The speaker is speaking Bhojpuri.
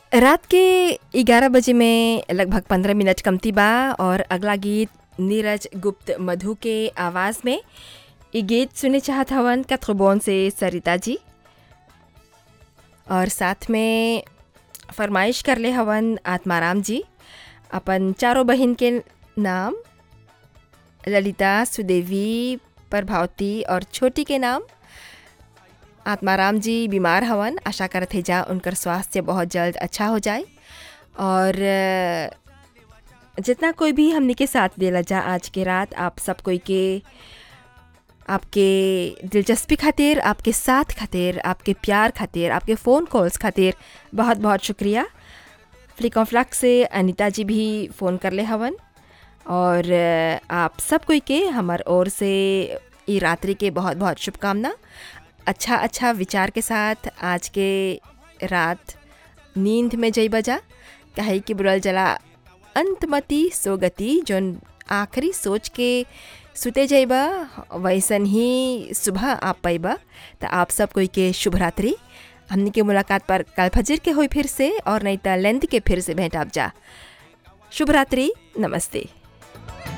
रात के 11 बजे में लगभग 15 मिनट कमती बा और अगला गीत नीरज गुप्त मधु के आवाज़ में ये गीत सुने चाहत हवन कथबोन से सरिता जी और साथ में फरमाइश कर ले हवन आत्माराम जी अपन चारों बहन के नाम ललिता सुदेवी प्रभावती और छोटी के नाम आत्माराम जी बीमार हवन आशा करत है जा उनकर स्वास्थ्य बहुत जल्द अच्छा हो जाए और अ, जितना कोई भी हमने के साथ देला जा आज के रात आप सब कोई के आपके दिलचस्पी खातिर आपके साथ खातिर आपके प्यार खातिर आपके फ़ोन कॉल्स खातिर बहुत बहुत शुक्रिया फ्लिक फ्लक से अनीता जी भी फ़ोन कर ले हवन और अ, आप सब कोई के हमार ओर से ई रात्रि के बहुत बहुत शुभकामना अच्छा अच्छा विचार के साथ आज के रात नींद में जई बजा कहे कि बुरल जला अंतमति सोगति जोन आखिरी सोच के सुते जाइबा वैसन ही सुबह आप पैबा तो आप सब कोई के शुभ रात्रि हमने के मुलाकात पर कल फजर के हुई फिर से और नहीं तो लेंथ के फिर से भेंट आप जा शुभ रात्रि नमस्ते